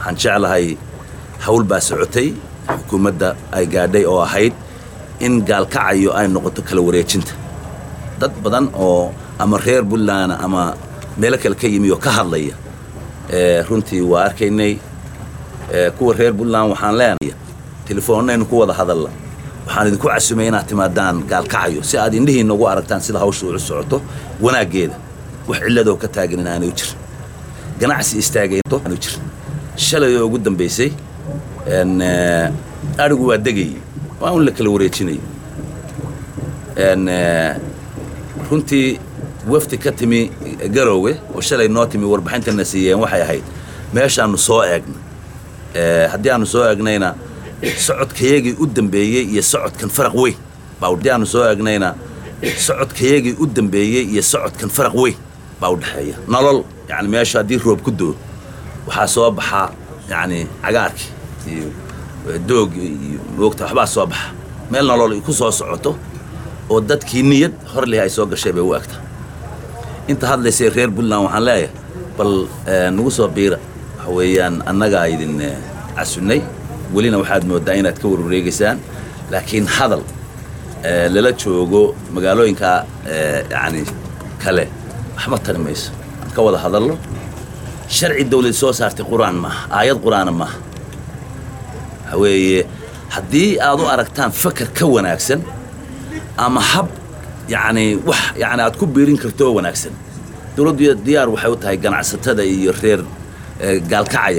waxaan jeclahay hawl baa socotay xukuumadda ay gaadhay oo ahayd in gaalkacayo ay noqoto kala wareejinta dad badan oo ama reer puntland ama meelo kale ka yimi oo ka hadlaya runtii waa arkaynay kuwa reer puntland waxaan leenaya telefoonnaynu ku wada hadalla waxaan idinku casumay inaad timaadaan gaalkacayo si aad indhihiinna ugu aragtaan sida hawsha u socoto wanaaggeeda wax cilladoo ka taagan inaanu jirin ganacsi istaagaynto aanu jirin shalay oo ugu dambaysay adhigu waa degayay waa un la kala wareejinayay runtii wafdi ka timi garoowe oo shalay noo timi warbixintana siiyeen waxay ahayd meeshaannu soo eegna haddii aanu soo eegnayna socodkayagii u dambeeyey iyo socodkan faraq weyn haddii aanu soo eegnayna socodkayagii u dambeeyey iyo socodkan faraq weyn baa u dhexeeya nolol yani meesha haddii roob ku doo waxaa soo baxaa yani cagaarkii iyo doog iyo moogta waxbaa soo baxa meel nolol ku soo socoto oo dadkii niyad hor leh ay soo gashay bay u egta inta hadlaysay reer puntland waxaan leeyahay bal nagu soo biira waxa weeyaan annagaa idin casunnay welina waxaad mooddaa inaad ka warwareegaysaan laakiin hadal lala joogo magaalooyinka yani kale waxba tari mayso aan ka wada hadallo sharci dawlad soo saartay qur-aan maaha aayad qur-aana maaha waxa weeye haddii aad u aragtaan fakar ka wanaagsan ama hab yacni wax yani aad ku biirin karto oo wanaagsan dawladdu diyaar waxay u tahay ganacsatada iyo reer gaalkacaya